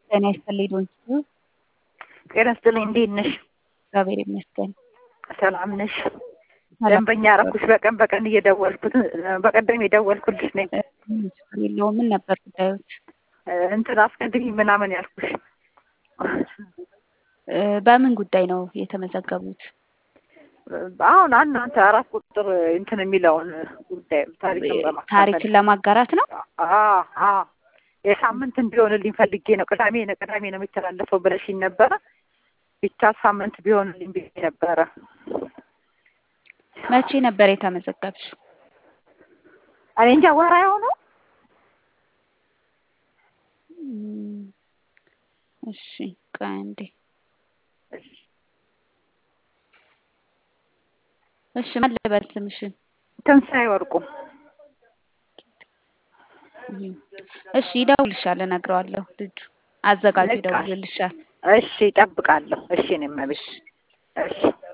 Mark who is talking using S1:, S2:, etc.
S1: ጤና ይስጥልኝ ዶንኪ
S2: ጤና ይስጥልኝ እንዴት ነሽ?
S1: እግዚአብሔር ይመስገን።
S2: ሰላም ነሽ? ደንበኛ አደረኩሽ በቀን በቀን እየደወልኩት በቀደም የደወልኩልሽ ነኝ።
S1: ችግር የለውም። ምን ነበር ጉዳዮች?
S2: እንትን አስቀድሚ ምናምን ያልኩሽ
S1: በምን ጉዳይ ነው የተመዘገቡት?
S2: አሁን እናንተ አራት ቁጥር እንትን የሚለውን ጉዳይ ታሪክን በማካፈል
S1: ታሪክን ለማጋራት ነው።
S2: አዎ አዎ የሳምንት እንዲሆንልኝ ፈልጌ ነው። ቅዳሜ ነው ቅዳሜ ነው የሚተላለፈው ብለሽኝ ነበረ። ብቻ ሳምንት ቢሆንልኝ ብዬ ነበረ።
S1: መቼ ነበር የተመዘገብሽው?
S2: እኔ እንጃ ወራ የሆነው
S1: እሺ ቆይ አንዴ። እሺ ማን ልበል ስምሽን?
S2: ትንሣኤ ወርቁ።
S1: እሺ ይደውልሻል፣ እነግረዋለሁ። ልጁ አዘጋጁ ይደውልልሻል።
S2: እሺ እጠብቃለሁ። እሺ እኔም እቤት እሺ